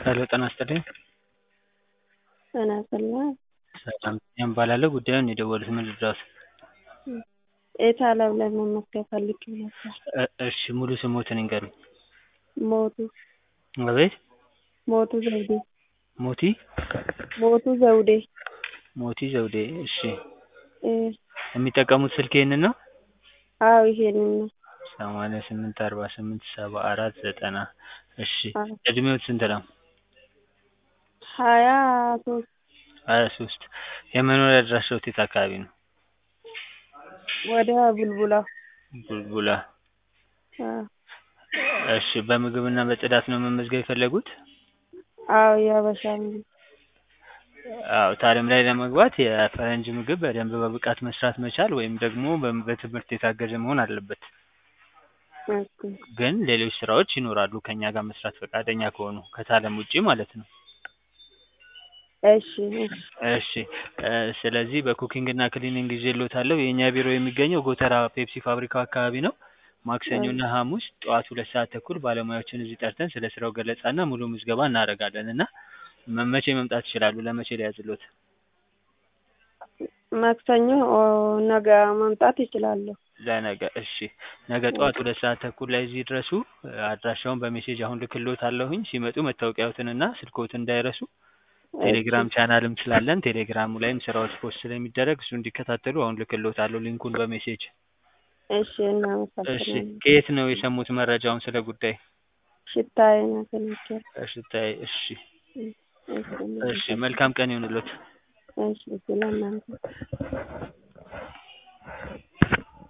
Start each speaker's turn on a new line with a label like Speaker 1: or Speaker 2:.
Speaker 1: ሄሎ ጤና ይስጥልኝ።
Speaker 2: ጤና ይስጥልኝ።
Speaker 1: ሰላም ቢኒያም እባላለሁ። ጉዳዩን የደወሉት ምን ልርዳዎት?
Speaker 2: ኤታለም ላይ መመዝገብ ፈልጌ ነበር።
Speaker 1: እ- እሺ ሙሉ ስሞትን ይንገሩኝ?
Speaker 2: ሞቱ
Speaker 1: አቤት
Speaker 2: ሞቱ ዘውዴ
Speaker 1: ሞቲ
Speaker 2: ሞቱ ዘውዴ
Speaker 1: ሞቲ ዘውዴ። እሺ
Speaker 2: እ
Speaker 1: የሚጠቀሙት ስልክ ይሄንን ነው?
Speaker 2: አዎ ይሄንን ነው።
Speaker 1: ሰማንያ ስምንት አርባ ስምንት ሰባ አራት ዘጠና እሺ
Speaker 2: አዎ
Speaker 1: እድሜዎት ስንት ነው?
Speaker 2: ሀያ ሶስት
Speaker 1: ሀያ ሶስት የመኖሪያ አድራሻዎት የት አካባቢ ነው?
Speaker 2: ወደ ቡልቡላ
Speaker 1: ቡልቡላ
Speaker 2: አዎ
Speaker 1: እሺ በምግብና በጽዳት ነው መመዝገብ የፈለጉት?
Speaker 2: አዎ የሀበሻ ምግብ
Speaker 1: አዎ ታለም ላይ ለመግባት የፈረንጅ ምግብ በደንብ በብቃት መስራት መቻል ወይም ደግሞ በም- በትምህርት የታገዘ መሆን አለበት።
Speaker 2: ኦኬ
Speaker 1: ግን ሌሎች ስራዎች ይኖራሉ ከእኛ ጋር መስራት ፈቃደኛ ከሆኑ ከታለም ውጪ ማለት ነው።
Speaker 2: እሺ እሺ
Speaker 1: እሺ እ ስለዚህ በኩኪንግ እና ክሊኒንግ ይዤልዎታለሁ። የእኛ ቢሮ የሚገኘው ጎተራ ፔፕሲ ፋብሪካው አካባቢ ነው። ማክሰኞ እና ሐሙስ ጠዋት ሁለት ሰዓት ተኩል ባለሙያዎችን እዚህ ጠርተን ስለ ስራው ገለጻ እና ሙሉ ምዝገባ እናደርጋለን እና መ- መቼ መምጣት ይችላሉ? ለመቼ ሊያዝልዎት?
Speaker 2: ማክሰኞ ኦ ነገ መምጣት ይችላለሁ።
Speaker 1: ለነገ እሺ ነገ ጠዋት ሁለት ሰዓት ተኩል ላይ እዚህ ይድረሱ። እ አድራሻውን በሜሴጅ አሁን ልክልዎታለሁኝ። ሲመጡ መታወቂያዎትንና ስልክዎትን እንዳይረሱ። ቴሌግራም ቻናልም ስላለን ቴሌግራሙ ላይም ስራዎች ፖስት ስለሚደረግ እሱ እንዲከታተሉ አሁን ልክልዎታለሁ ሊንኩን በሜሴጅ።
Speaker 2: እሺ
Speaker 1: እሺ
Speaker 2: እናመሰግናለን።
Speaker 1: ከየት ነው የሰሙት መረጃውን ስለ ጉዳይ?
Speaker 2: ሽታዬ ነው ተነገረ።
Speaker 1: እሽታይ እሺ
Speaker 2: እሺ
Speaker 1: እሺ መልካም ቀን ይሁንልዎት።
Speaker 2: እሺ ስለእናንተ